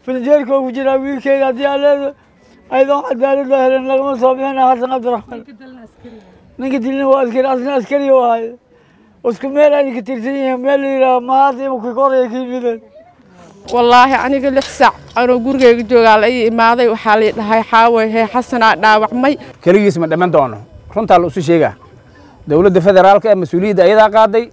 filinjeerka ugu jiraa wiilkeeda haddii aan leedo ayadoo cadaalad la helen lagama soo bixina xasan cabdiraxmaan ninka dilina waa askari asna askari u ahay isku meel ay ka tirsan yihiin meel la yidhaha maanta imika koraya ka yimideen wallaahi aniga lix saac anoo gurigeyga joogaa la ii imaaday waxaa lii dhahay xaaway hee xasanaa dhaawacmay keligiis ma dhamman doono runtaa la isu sheegaa dowladda federaalka ee mas-uuliyadda ayadaa qaaday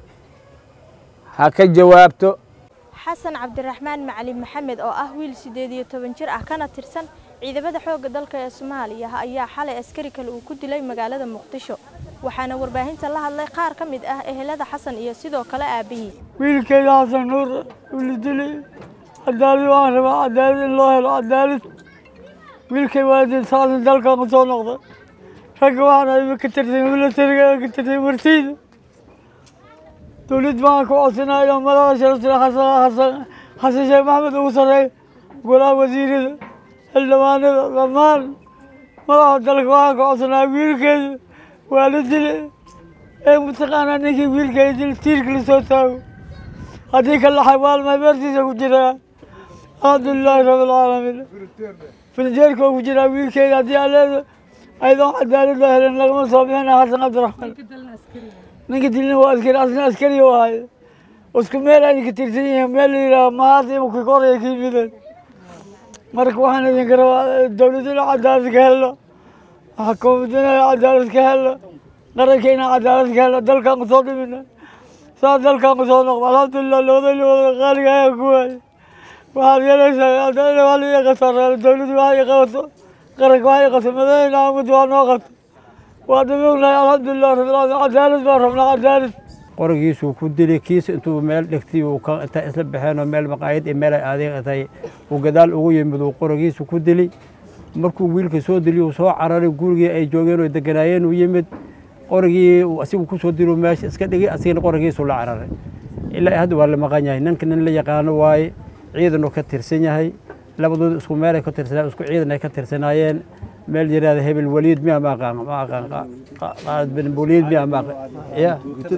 ha ka jawaabto xasan cabdiraxmaan macalin maxamed oo ah wiil siddeed iyo toban jir ah kana tirsan ciidamada xoogga dalka ee soomaaliya ayaa xalay askari kale uu ku dilay magaalada muqdisho waxaana warbaahinta la hadlay qaar ka mid ah ehelada xasan iyo sidoo kale aabihii wiilkeeda xasan nuur wili dilay cadaalad waan rabaa cadaalad in loo helo cadaalad wiilkay waalidiin saasan dalkan ku soo noqda ragga waxaan ayba ka tirsan milatariga ka tirsan martiida dowlad baan ku codsanaa inuu madaxa sharafta xasan xasan xasan sheekh maxamed ugu sarreeyo golaha wasiirada xildhibaanada dhammaan madaxa dalka waxaan ka codsanaa wiilkeeda waa la dile ee mataqaanaa ninkii wiilkeeda dil tiirka lasoo taago haddii ka laxay waalmaa beertiisa ku jiraa alxamdulilaahi rabbilcaalamiin filinjeerka ugu jiraa wiilkeeda haddii aan leedo ayadoo cadaalad la helen lagama soo bixina xasan cabdiraxmaan ninka dilina waa askari asna askari u ahay isku meel ay ka tirsan yihiin meel la yidhaha maanta imika koraya ka yimideen marka waxaan idinka rabaa dowladda inaa cadaalad ka helno xukuumadda inaa cadaalad ka helno qaranka inaa cadaalad ka helno dalkaan kusoo dhimina saa dalkaan kusoo noqdo alxamdulilah labada lawada qaaliga ayaa ku waayay waxaad yeelaysaa waa la qasareelo dowladdu waxay qabato qaranka waxay qato madaxweyne axmed waa noo qato waa dhimognahay alxamdulilah rabbilcaalamiin cadaalad baan rabnaa cadaalad qorigiisuu ku dilay kiis intuu meel dhigtay uu ka inta isla baxeen oo meel maqaayad iyo meel ay aadeen intay uu gadaal ugu yimid uu qorigiisu ku dilay markuu wiilka soo diliy uu soo cararay gurigii ay joogeen oo deganaayeen uu yimid qorigii uu asigu ku soo dilo meesha iska dhigay asigana qorigiisu la cararay ilaa hadda waa la maqan yahay ninka nin la yaqaano waaye ciidanuu ka tirsan yahay labadooda isku meel ay ka tirsanaa isku ciidan ay ka tirsanaayeen meel yiraahda hebel waliid miya ma aqaan ma aqaan qaalid bin waliid miya ma aqaan ya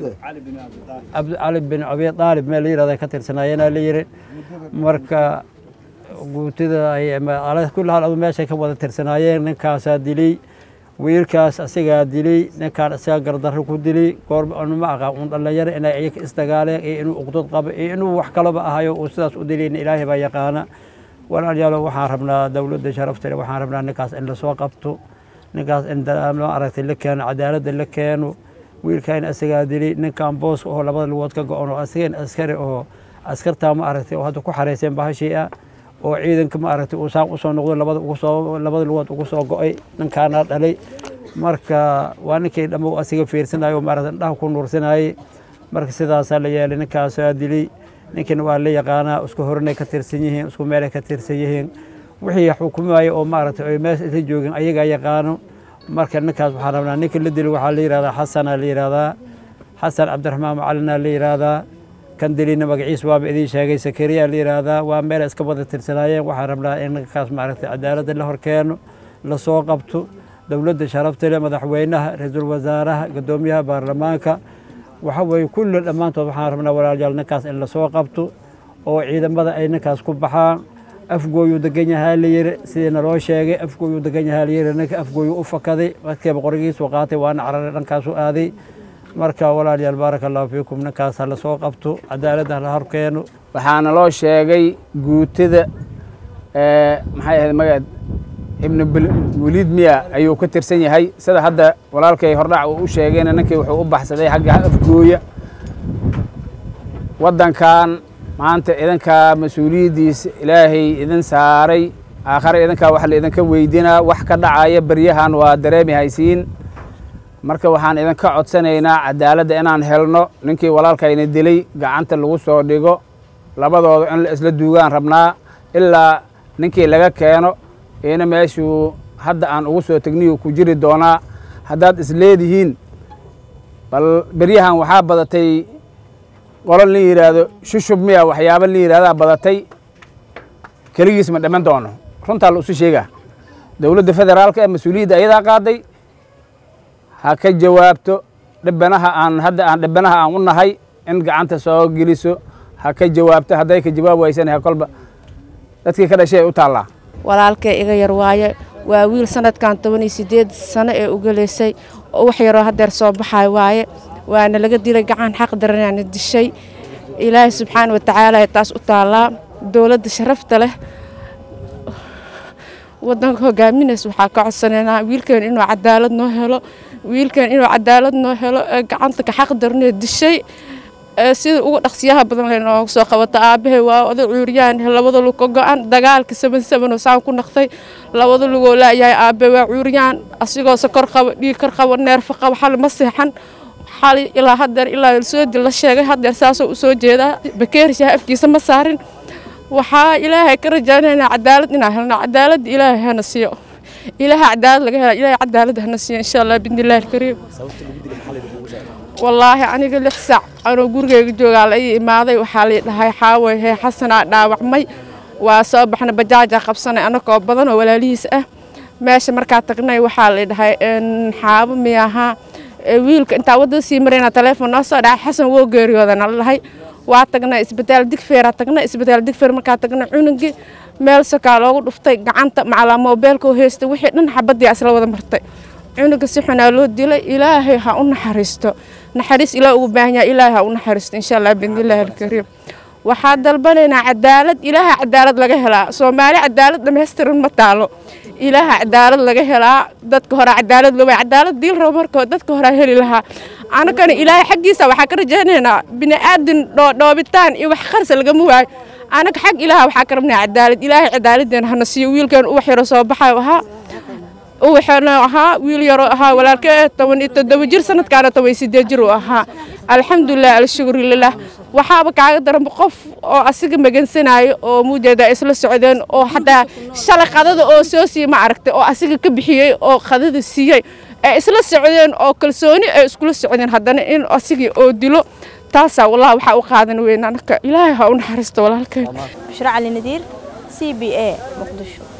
cali bin abi aalib meel yiraahda ka tirsanaayeen la yiri marka guutida ay kulli hal adu meeshay ka wada tirsanaayeen ninkaasaa dilay wiilkaas asigaa dilay ninkaan isagaa gardarro ku dilay goor ma aqaan un dhallinyaro inay iyaga isdagaaleen iyo inuu uqdad qabo iyo inuu wax kalaba ahayo uu sidaas u dilayna ilaahay baa yaqaana walaalayaalo waxaan rabnaa dowladda sharaftale waxaan rabnaa ninkaas in lasoo qabto ninkaas in ma aragtay la keeno cadaaladda la keeno wiilkaan isagaa dilay ninkan boos oo labada lugood ka go-on oo asigan askari oo askartaa ma aragtay oo hadda ku xareyseen bahashii ah oo ciidanka ma aragtay uu saan usoo noqdo labada ugu soo labada lugood ugu soo go-ay ninkaana dhalay marka waa ninkii dhammo asiga fiirsanayo maaragtay indhaha ku nuursanayay marka sidaasaa la yeelay ninkaasaa dilay ninkina waa la yaqaanaa isku horanay ka tirsan yihiin isku meelay ka tirsan yihiin wixii xukumaaya oo maaragtay ay meesha isla joogin ayagaa yaqaano marka ninkaas waxaan rabnaa ninka la dili waxaa la yihahdaa xasanaa la yihahdaa xasan cabdiraxmaan macalinaa la yihahdaa kan dilina magaciis waaba idiin sheegay sakariyaa la yihahdaa waa meel iska wada tirsanaayeen waxaan rabnaa in ninkaas maaragtay cadaaladda la horkeeno lasoo qabto dowladda sharafta leh madaxweynaha ra-iisul wasaaraha guddoomiyaha baarlamaanka waxa weeye kulli dhammaantood waxaan rabnaa walaalayaal ninkaas in lasoo qabto oo ciidamada ay ninkaas ku baxaan afgooyuu degan yahaa la yiri sidii naloo sheegay afgooyuu degan yahaa la yiri ninka afgooyuu u fakaday markiiba qorigiisu qaatay waana cararay dhankaasu aaday marka walaalayaal baaraka allahu fiikum ninkaas ha lasoo qabto cadaaladda hala horkeeno waxaana loo sheegay guutada maxay ahayd magaceed ibnu waliid miya ayuu ka tirsan yahay sida hadda walaalkay hordhac uu u sheegayna ninkii wuxuu u baxsaday xagga afgooya waddankan maanta idinkaa mas-uuliyaddiisa ilaahay idin saaray aakhare idinkaa wax la idinka weydinaa wax ka dhacaya beryahan waa dareemi haysiin marka waxaan idinka codsanaynaa cadaaladda inaan helno ninkii walaalkayna dilay gacanta lagu soo dhigo labadooda in la isla duugaan rabnaa ilaa ninkii laga keeno ina meeshuu hadda aan ugu soo tegniyu ku jiri doonaa haddaad isleedihiin bal beryahan waxaa badatay qolo la yidhaahdo shushub miya waxyaaba la yidhahdaa badatay keligiis ma dhamman doono runtaa la isu sheegaa dowladda federaalka ee mas-uuliyadda ayadaa qaaday ha ka jawaabto dhibanaha aan hadda aan dhibanaha aan u nahay in gacanta soo geliso ha ka jawaabto hadday ka jawaab waysana ha kolba dadkii ka dhashay ay u taallaa walaalkay iga yar waaye waa wiil sanadkan toban iyo sideed sano ee ugaleysay oo wax yaroo hadeer soo baxay waaye waana laga dilay gacan xaq daranaana dishay ilaahay subxaana watacaala ay taas u taallaa dowladda sharafta leh wadanka hogaaminays waxaa ka codsanaynaa wiilkeen inuu cadaalad noo helo wiilkeen inuu cadaalad noo helo ee gacanta ka xaq daranee dishay ee sida ugu dhaqsiyaha badan leh nooga soo qabata aabahay waa oday cuuriyaan labada lug ka go-an dagaalka saban saban oo saan ku naqtay labada lugoo laayahay aabahay waa cuuriyaan asigoo sokor qaba dhiig kor qaba neerfa qaba xal ma seexan xali ilaa hadeer ilaa soo dil la sheegay hadeer saasoo u soo jeedaa bakeerishaha afkiisa ma saarin waxaa ilaahay ka rajaynaynaa cadaalad inaan helno cadaalad ilaahay hana siiyo ilaaha cadaalad laga hela ilaahay cadaalad hana siiyo insha allah bidnillahi alkariim wallaahi aniga lix saac anoo gurigeyga joogaa la ii imaaday waxaa lii dhahay xaaway hee xasanaa dhaawacmay waa soo baxna bajaajaa qabsanay anakoo badan oo walaalihiis ah meesha markaa tagnay waxaa lii dhahay xaabo miyahaa wiilka intaa waddada sii marayna teleefon noo soo dhacay xasan woo geeriyoodana la dhahay waa tagnay isbitaal digfeera tagnay isbitaal digfeer markaa tagnay cunugii meel sokaa loogu dhuftay gacanta macalaa moobeelka oo heystay wixii dhan xabadii isla wada martay cunuga si xunaa loo dilay ilaahay ha u naxariisto naxariis ilaah ugu baahan yahay ilaahay ha u naxariisto insha allah biidnillaahi alkariim waxaa dalbanaynaa cadaalad ilaaha cadaalad laga helaa soomaali cadaalad dhammaystiran ma taalo ilaaha cadaalad laga helaa dadka hore cadaalad loo cadaalad diil rabo markoo dadka hore heli lahaa anagana ilaahay xaggiisa waxaa ka rajaynaynaa bini aadin dhoobitaan iyo wax qarsa lagama waayo anaga xag ilaaha waxaa ka rabnaa cadaalad ilaahay cadaaladeen hana siiyo wiilkan uwax yaro soo baxayo ahaa uwaxana ahaa wiil yaroo ahaa walaalkee toban iyo toddoba jir sanadkaana toban iyo sideed jir uu ahaa alxamdulilah alshukru lilah waxaaba kaaga daran qof oo asiga magansanaayo oo muujeeda isla socdeen oo xataa shalay qadada oo soo siiye ma aragtay oo asiga ka bixiyey oo qadada siiyey ay isla socdeen oo kalsooni ay iskula socdeen haddana in asigii oo dilo taasaa wallahi waxaa u qaadan weyn anaka ilaahay ha u naxariisto walaalkeen bushra cali nadiir c b a muqdisho